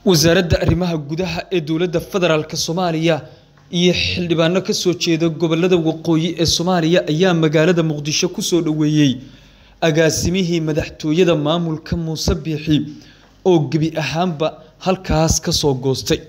wasaaradda arrimaha gudaha ee dowladda federaalk soomaaliya iyo xildhibaano ka soo jeeda gobolada waqooyi ee soomaaliya ayaa magaalada muqdisho ku soo dhoweeyey agaasimihii madaxtooyada maamulka muuse biixi oo gebi ahaanba halkaas ka soo goostay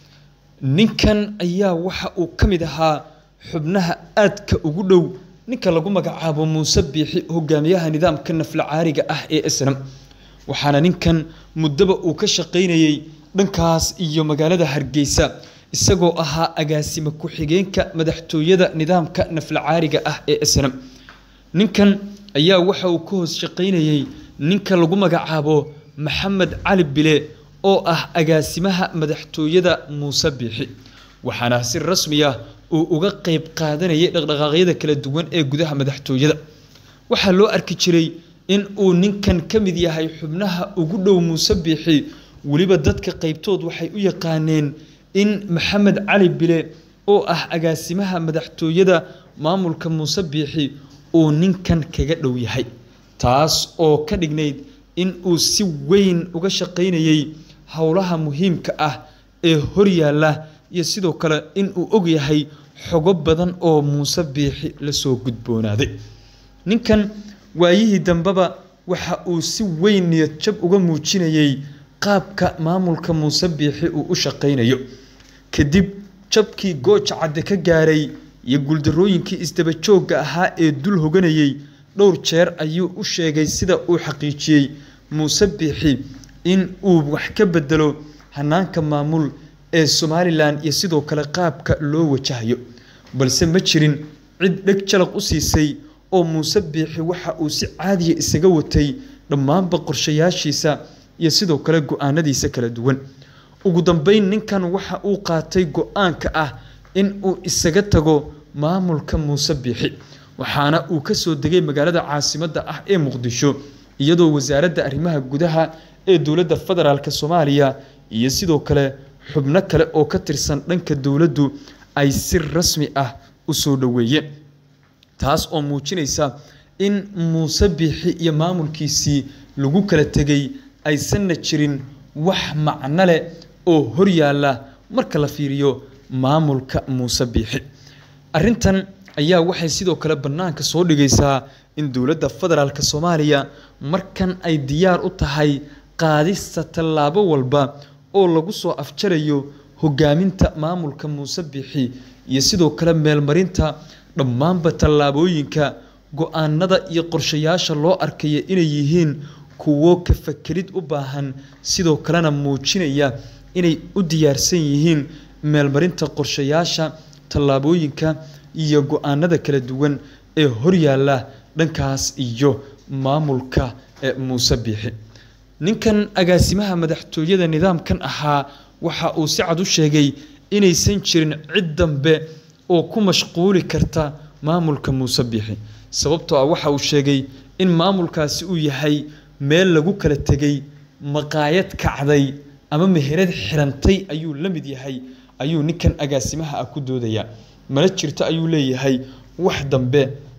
ninkan ayaa waxa uu ka mid ahaa xubnaha aadka ugu dhow ninka lagu magacaabo muuse biixi hogaamiyaha nidaamka nafla caariga ah ee snam waxaana ninkan muddaba uu ka shaqaynayey dhankaas iyo magaalada hargeysa isagoo ahaa agaasime ku-xigeenka madaxtooyada nidaamka nafla caariga ah ee snam ninkan ayaa waxa uu ka hoos shaqaynayey ninka lagu magacaabo maxamed cali bile oo ah agaasimaha madaxtooyada muuse biixi waxaana si rasmi ah uu uga qeyb qaadanayay dhaqdhaqaaqyada kala duwan ee gudaha madaxtooyada waxaa loo arki jiray in uu ninkan ka mid yahay xubnaha ugu dhow muuse biixi weliba dadka qeybtood waxay u yaqaaneen in maxamed cali bile oo ah agaasimaha madaxtooyada maamulka muuse biixi uu ninkan kaga dhow yahay taas oo ka dhignayd in uu si weyn uga shaqaynayey howlaha muhiimka ah ee horyaalla iyo sidoo kale in uu og yahay xogo badan oo muuse biixi lasoo gudboonaaday ninkan waayihii dambeba waxa uu si weyn niyad jab uga muujinayey qaabka maamulka muuse biixi uu u shaqaynayo kadib jabkii gooja cadde ka gaaray iyo guuldarooyinkii isdaba joogga ahaa ee dul hoganayey dhowr jeer ayuu u sheegay sida uu xaqiijiyey muuse biixi in uu wax ka bedelo hanaanka maamul ee somalilan iyo sidoo kale qaabka loo wajahayo balse ma jirin cid dheg jalaq u siisay oo muuse biixi waxa uu si caadiya isaga watay dhammaanba qorshayaashiisa iyo sidoo kale go-aanadiisa kala duwan ugu dambeyn ninkan waxa uu qaatay go-aanka ah in uu isaga tago maamulka muuse biixi waxaana uu ka soo degay magaalada caasimadda ah ee muqdisho iyadoo wasaaradda arrimaha gudaha ee dowladda federaalk soomaaliya iyo sidoo kale xubno kale oo ka tirsan dhanka dowladdu ay si rasmi ah u soo dhoweeyeen taas oo muujinaysa in muuse biixi iyo maamulkiisii lagu kala tegay aysanna jirin wax macno leh oo horyaalla marka la fiiriyo maamulka muuse biixi arrintan ayaa waxay sidoo kale bannaanka soo dhigaysaa in dowladda federaalk soomaaliya markan ay diyaar u tahay qaadista tallaabo walba oo lagu soo afjarayo hogaaminta maamulka muuse biixi iyo sidoo kale meelmarinta dhammaanba tallaabooyinka go-aanada iyo qorshayaasha loo arkaya inay yihiin kuwo ka fakerid u baahan sidoo kalena muujinaya inay u diyaarsan yihiin meelmarinta qorshayaasha tallaabooyinka iyo go-aanada kala duwan ee horyaalla dhankaas iyo maamulka ee muuse biixi ninkan agaasimaha madaxtooyada nidaamkan ahaa waxa uu si cad u sheegay inaysan jirin cid dambe oo ku mashquuli karta maamulka muuse biixi sababtoo ah waxa uu sheegay in maamulkaasi uu yahay meel lagu kala tegay maqaayad kacday ama meherad xirantay ayuu la mid yahay ayuu ninkan agaasimaha ah ku doodayaa mana jirto ayuu leeyahay wax dambe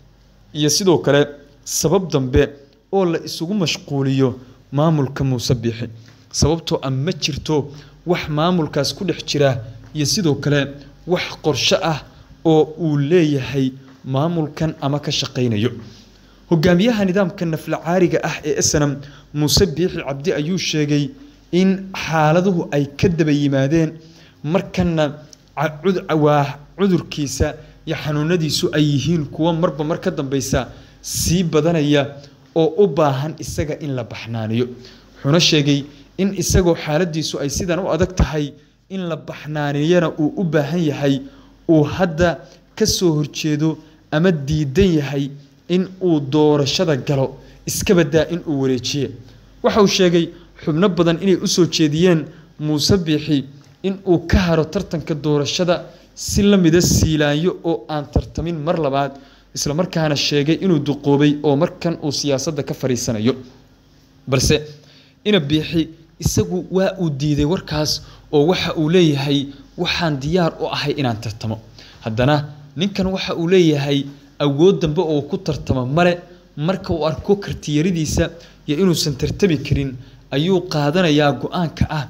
iyo sidoo kale sabab dambe oo la isugu mashquuliyo maamulka muuse biixi sababtoo ah ma jirto wax maamulkaas ku dhex jira iyo sidoo kale wax qorsho ah oo uu leeyahay maamulkan ama ka shaqaynayo hogaamiyaha nidaamka nafla caariga ah ee snam muuse biixi cabdi ayuu sheegay in xaaladuhu ay ka daba yimaadeen markana waa cudurkiisa iyo xanuunadiisu ay yihiin kuwo marba mar ka dambeysa sii badanaya oo u baahan isaga in la baxnaaniyo wuxuuna sheegay in isagoo xaaladiisu ay sidan u adag tahay in la baxnaaniyana uu u baahan yahay uu hadda ka soo horjeedo ama diidan yahay in uu doorashada galo iska badaa in uu wareejiye waxa uu sheegay xubno badan inay u soo jeediyeen muuse biixi in uu ka haro tartanka doorashada si la mida siilaanyo oo aan tartamin mar labaad islamarkaana sheegay inuu duqoobay oo markan uu siyaasadda ka fadhiisanayo balse ina biixi isagu waa uu diiday warkaas oo waxa uu leeyahay waxaan diyaar u ahay inaan tartamo haddana ninkan waxa uu leeyahay awood dambe oo ku tartamo male marka uu arko kartiyaridiisa iyo inuusan tartami karin ayuu qaadanayaa go-aanka ah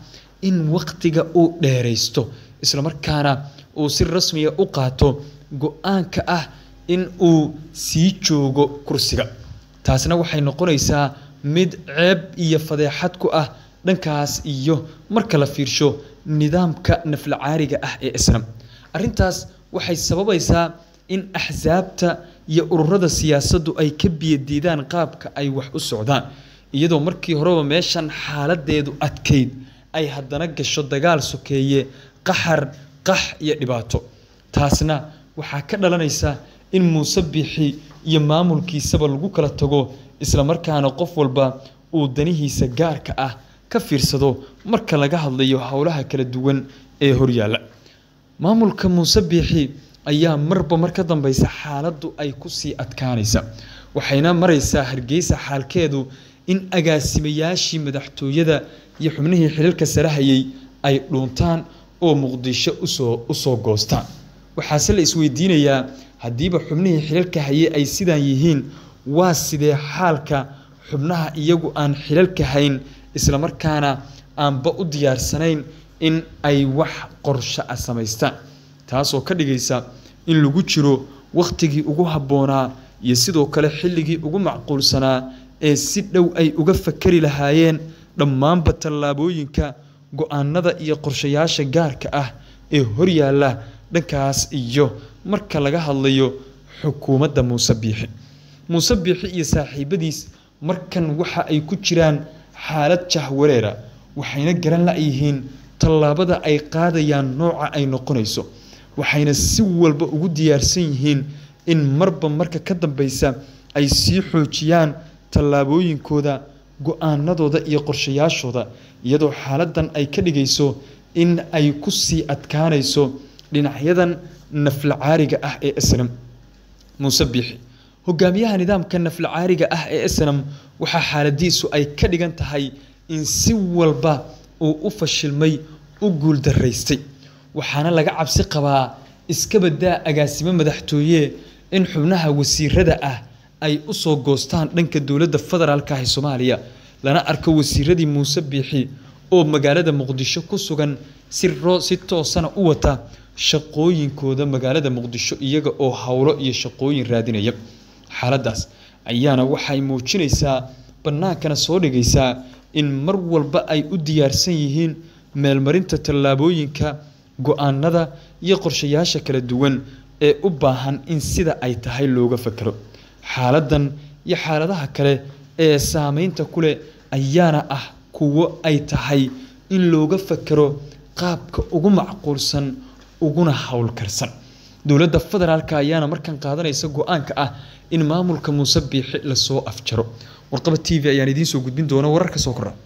in waqtiga uu dheeraysto islamarkaana uu si rasmiya u qaato go-aanka ah in uu sii joogo kursiga taasna waxay noqonaysaa mid ceeb iyo fadeexad ku ah dhankaas iyo marka la fiirsho nidaamka naflacaariga ah ee islam arrintaas waxay sababaysaa in axsaabta iyo ururada siyaasaddu ay ka biyadiidaan qaabka ay wax u socdaan iyadoo markii horeba meeshan xaaladeedu adkayd ay haddana gasho dagaal sokeeye qaxar qax iyo dhibaato taasna waxaa ka dhalanaysa in muuse biixi iyo maamulkiisaba lagu kala tago islamarkaana qof walba uu danihiisa gaarka ah ka fiirsado marka laga hadlayo howlaha kala duwan ee horyaalla maamulka muuse biixi ayaa marba mar ka dambeysa xaaladdu ay kusii adkaanaysa waxayna maraysaa hargeysa xaalkeedu in agaasimayaashii madaxtooyada iyo xubnihii xiliilka sare hayay ay dhuuntaan oo muqdisho usoo usoo goostaan waxaase la isweydiinayaa haddiiba xubnihii xiliilka hayay ay sidaan yihiin waa sidee xaalka xubnaha iyagu aan xilalka hayn islamarkaana aanba u diyaarsanayn in ay wax qorsho a samaystaan taasoo ka dhigaysa in lagu jiro wakhtigii ugu habboonaa iyo sidoo kale xilligii ugu macquulsanaa ee si dhow ay uga fakari lahaayeen dhammaanba tallaabooyinka go-aanada iyo qorshayaasha gaarka ah ee horyaalla dhankaas iyo marka laga hadlayo xukuumadda muuse biixi muuse biixi iyo saaxiibadiis markan waxa ay ku jiraan xaalad jahwareera waxayna garan la-yihiin tallaabada ay qaadayaan nooca ay noqonayso waxayna si walba ugu diyaarsan yihiin in marba marka ka dambeysa ay sii xoojiyaan tallaabooyinkooda go-aanadooda iyo qorshayaashooda iyadoo xaaladan ay ka dhigayso in ay ku sii adkaanayso dhinacyadan naflacaariga ah ee islam muuse biixi hogaamiyaha nidaamka naflacaariga ah ee islam waxaa xaaladiisu ay ka dhigan tahay in si walba uu u fashilmay u guuldaraystay waxaana laga cabsi qabaa iska badaa agaasimo madaxtooye in xubnaha wasiirada ah ay usoo goostaan dhanka dowladda federaalka ah ee soomaaliya lana arko wasiiradii muuse biixi oo magaalada muqdisho ku sugan si roo si toosana u wata shaqooyinkooda magaalada muqdisho iyaga oo howlo iyo shaqooyin raadinaya xaaladaas ayaana waxay muujinaysaa bannaankana soo dhigaysaa in mar walba ay u diyaarsan yihiin meelmarinta tallaabooyinka go-aanada iyo qorshayaasha kala duwan ee u baahan in sida ay tahay looga fakero xaaladan iyo xaaladaha kale ee saameynta ku leh ayaana ah kuwo ay tahay in looga fakero qaabka ugu macquulsan uguna howlkarsan dowladda federaalka ayaana markan qaadanaysa go-aanka ah in maamulka muuse biixi lasoo afjaro warqaba t v ayaan idiin soo gudbin doona wararka soo kora